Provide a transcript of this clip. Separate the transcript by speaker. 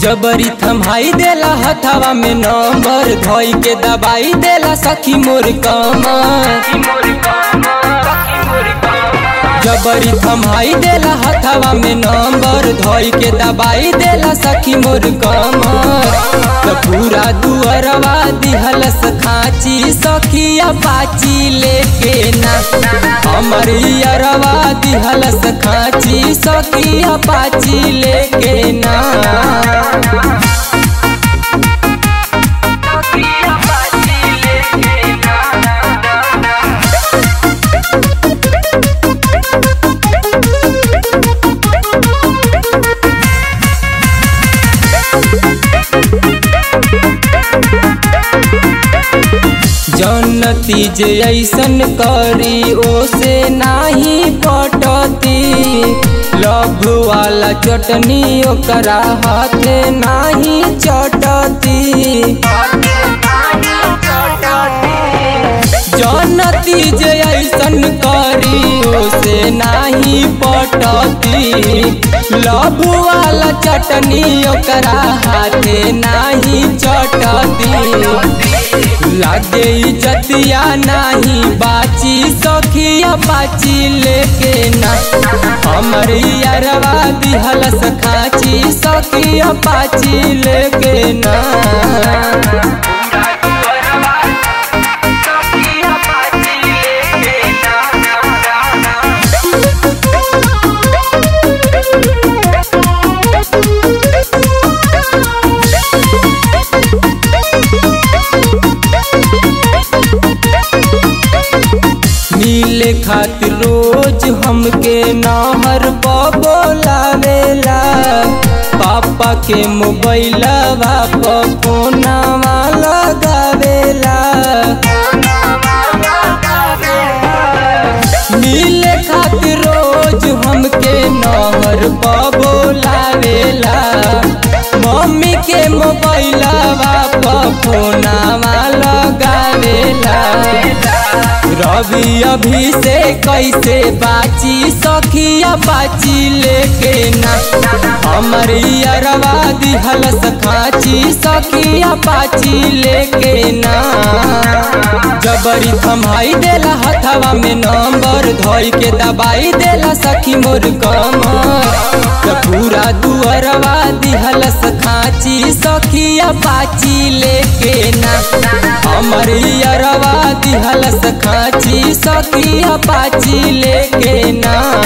Speaker 1: जबरी थमाई देला हथवा में नंबर धोई के दबाई देला सखी मोर कमर जबरी थमाई देला हथवा में नंबर धोई के दबाई देला सखी मोर कमर तो पूरा दुअरवा दिहलस खाची सखिया पाची लेके ना हमर अरवा दिहलस खाची सखिया पाची लेके ना जनती जे ऐसन करी ओसे नाही पटती लभ वाला चटनी ओकरा हाथे नाही चटती जनती जे ऐसन करी ओसे नाही पटती लभ वाला चटनी ओकरा हाथे नाही चटती लागे इज्जतिया नाही बाची सखिया पाची लेके ना हमर यारवा दिहलस खाची सखिया पाची लेके ना मिले खातिर रोज हमके नहर बोलावेला पापा के मोबाइलवा पर फोनवा लगावेला मिले खातिर रोज हमके नहर बोलावेला मम्मी के मोबाइलवा पर फोनवा लगावेला रवि अभी से कैसे बाची सखिया बाची लेके ना हमर अरवा दिहलस खाची सखिया पाची लेके ना जबरी थमाई देला हथवा में नंबर धोई के दबाई देला सखी मोर कमर तो पूरा दुअरवा दिहलस खाची सखिया पाची लेके ना हमर अरवा दिहलस खाची सखिया पाची लेके ना